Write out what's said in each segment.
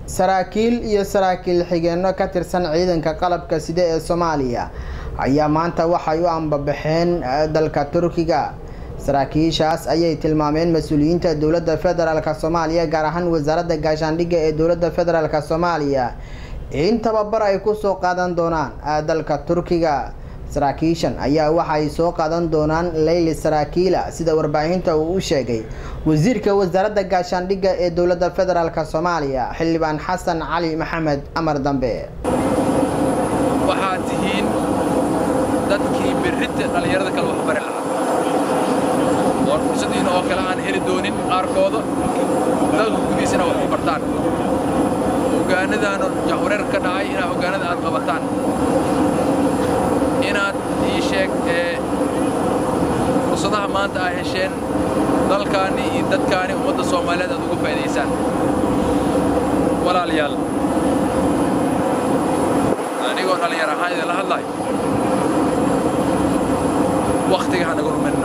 saraakiil iyo saraakiil xigeenno ka tirsan ciidanka qalabka side ee soomaaliya ayaa maanta waxay u ambabaxeen dalka turkiga saraakiishaas ayay tilmaameen mas-uuliyiinta dowladda federaalk soomaaliya gaar ahaan wasaaradda gaashaandhigga ee dowladda federaalk soomaaliya in tababar ay kusoo qaadan doonaan dalka turkiga saraakiishan ayaa waxay soo qaadan doonaan leyli saraakiila sida warbaahinta uu u sheegay wasiirka wasaaradda gaashaandhigga ee dowladda federaalk soomaaliya xildhibaan xasan cali maxamed amar dambe waxaad tihiin dadkii berrinta dhallinyarada kale wax bari lahaa oon fursadiina oo kale aan heli doonin qaarkooda dalka gudihiisana wax ku bartaan hogaanadaanu jahwareer ka dhacay inaad hogaanada aad qabataan inaad ii sheeg ee fursadaha maanta aa hesheen dalkaanni iyo dadkaani ummadda soomaaliyeed aad uga faa'idaysaan walaalayaal anigoo dhallinyar ahaan idinla hadlayo wakhtiga ha naga luminna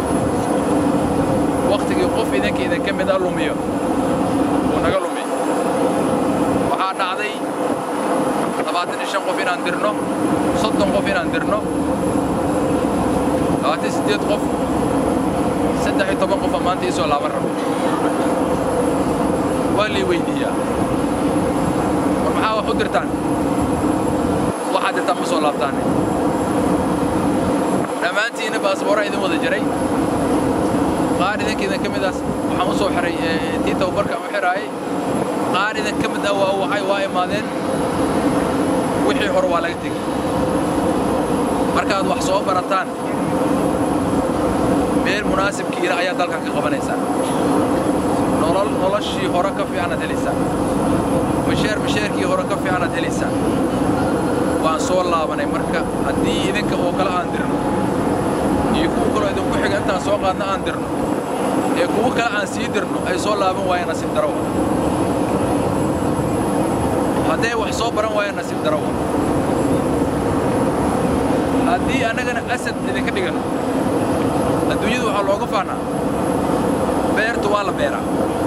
wakhtigii qof idinka idinka mid a lumiyo uu naga lumi waxaa dhacday labaatan iyo shan qof inaan dirno soddon qof inaan dirno labaatan siddeed qof saddex iyo toban qofa maanta ii soo laaban rabo waa lii weyddiiyaa war maxaa wax u dirtaan waxaad dirtaan ma soo laabtaane dhammaantiinna baasboora idin wada jiray qaar idinka idinka midaas waxaan u soo xiray tii tababarkaan u xidhaayay qaar idinka mid ah waa waxay waa imaadeen wixii hore waa laga tegey markaad wax soo barataan meel munaasibkiina ayaa dalkan ka qabanaysaa nolol noloshii hore ka fiicanaad helaysaan masheer masheerkii hore ka fiicanaad helaysaan waan soo laabanay marka haddii idinka oo kale aan dirno iyo kuwa kaloo idinku xiga intaan soo qaadna aan dirno ee kuwo kale aan sii dirno ay soo laaban waayeen nasiib darawa hadday wax soo baran waayeen nasiib darawa haddii annagana asad idinka dhigano adduunyadu waxaa looga faanaa beertu waa la beeraa